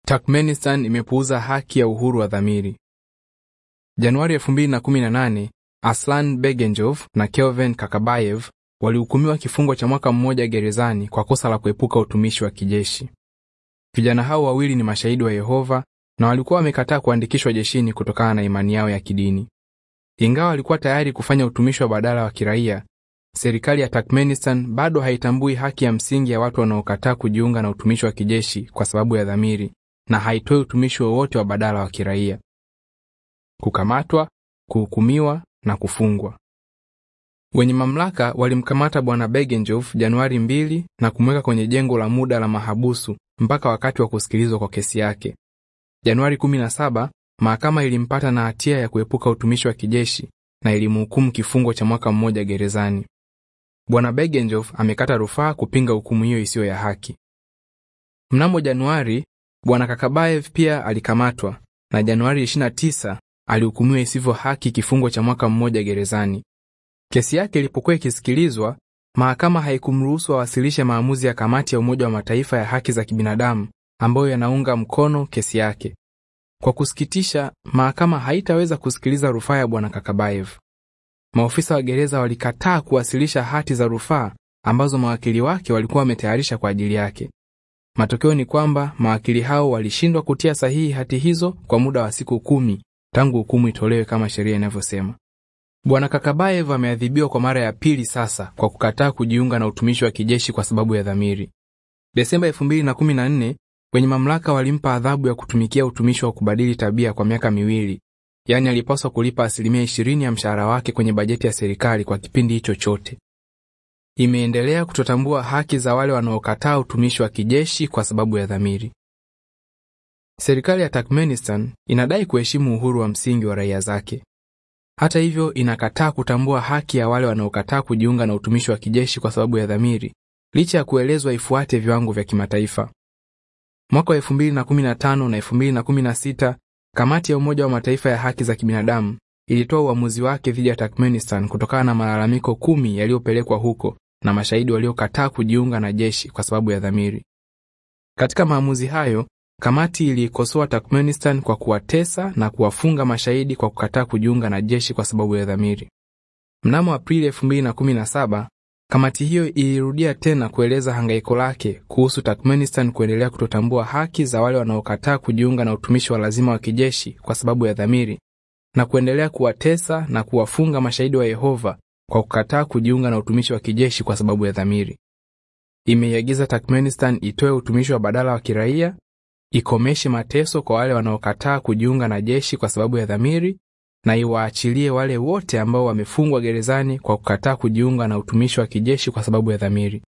Turkmenistan imepuuza haki ya uhuru wa dhamiri. Januari 2018, Aslan Begenjov na Kelvin Kakabayev walihukumiwa kifungo cha mwaka mmoja gerezani kwa kosa la kuepuka utumishi wa kijeshi. Vijana hao wawili ni mashahidi wa Yehova na walikuwa wamekataa kuandikishwa jeshini kutokana na imani yao ya kidini. Ingawa walikuwa tayari kufanya utumishi wa badala wa kiraia, serikali ya Turkmenistan bado haitambui haki ya msingi ya watu wanaokataa kujiunga na utumishi wa kijeshi kwa sababu ya dhamiri na haitoi utumishi wowote wa badala wa kiraia. Kukamatwa, kuhukumiwa na kufungwa. Wenye mamlaka walimkamata bwana Begenjov Januari 2 na kumweka kwenye jengo la muda la mahabusu mpaka wakati wa kusikilizwa kwa kesi yake. Januari 17, mahakama ilimpata na hatia ya kuepuka utumishi wa kijeshi na ilimhukumu kifungo cha mwaka mmoja gerezani. Bwana Begenjov amekata rufaa kupinga hukumu hiyo isiyo ya haki. Mnamo Januari, bwana Kakabayev pia alikamatwa na Januari 29 alihukumiwa isivyo haki kifungo cha mwaka mmoja gerezani. Kesi yake ilipokuwa ikisikilizwa, mahakama haikumruhusu awasilishe maamuzi ya kamati ya Umoja wa Mataifa ya haki za kibinadamu ambayo yanaunga mkono kesi yake. Kwa kusikitisha, mahakama haitaweza kusikiliza rufaa ya bwana Kakabayev. Maofisa wa gereza walikataa kuwasilisha hati za rufaa ambazo mawakili wake walikuwa wametayarisha kwa ajili yake. Matokeo ni kwamba mawakili hao walishindwa kutia sahihi hati hizo kwa muda wa siku kumi tangu hukumu itolewe kama sheria inavyosema. Bwana Kakabayev ameadhibiwa kwa mara ya pili sasa kwa kukataa kujiunga na utumishi wa kijeshi kwa sababu ya dhamiri. Desemba 2014, wenye mamlaka walimpa adhabu ya kutumikia utumishi wa kubadili tabia kwa miaka miwili, yaani alipaswa kulipa asilimia 20 ya mshahara wake kwenye bajeti ya serikali kwa kipindi hicho chote. Imeendelea kutotambua haki za wale wanaokataa utumishi wa kijeshi kwa sababu ya dhamiri. Serikali ya Turkmenistan inadai kuheshimu uhuru wa msingi wa raia zake. Hata hivyo, inakataa kutambua haki ya wale wanaokataa kujiunga na utumishi wa kijeshi kwa sababu ya dhamiri, licha ya kuelezwa ifuate viwango vya kimataifa. Mwaka wa 2015 na 2016, kamati ya Umoja wa Mataifa ya haki za kibinadamu ilitoa uamuzi wake dhidi ya Turkmenistan kutokana na malalamiko kumi yaliyopelekwa huko na mashahidi waliokataa kujiunga na jeshi kwa sababu ya dhamiri. Katika maamuzi hayo, kamati iliikosoa Turkmenistan kwa kuwatesa na kuwafunga mashahidi kwa kukataa kujiunga na jeshi kwa sababu ya dhamiri. Mnamo Aprili 2017, kamati hiyo ilirudia tena kueleza hangaiko lake kuhusu Turkmenistan kuendelea kutotambua haki za wale wanaokataa kujiunga na utumishi wa lazima wa kijeshi kwa sababu ya dhamiri na kuendelea kuwatesa na kuwafunga mashahidi wa Yehova kwa kukataa kujiunga na utumishi wa kijeshi kwa sababu ya dhamiri. Imeiagiza Turkmenistan itoe utumishi wa badala wa kiraia, ikomeshe mateso kwa wale wanaokataa kujiunga na jeshi kwa sababu ya dhamiri na iwaachilie wale wote ambao wamefungwa gerezani kwa kukataa kujiunga na utumishi wa kijeshi kwa sababu ya dhamiri.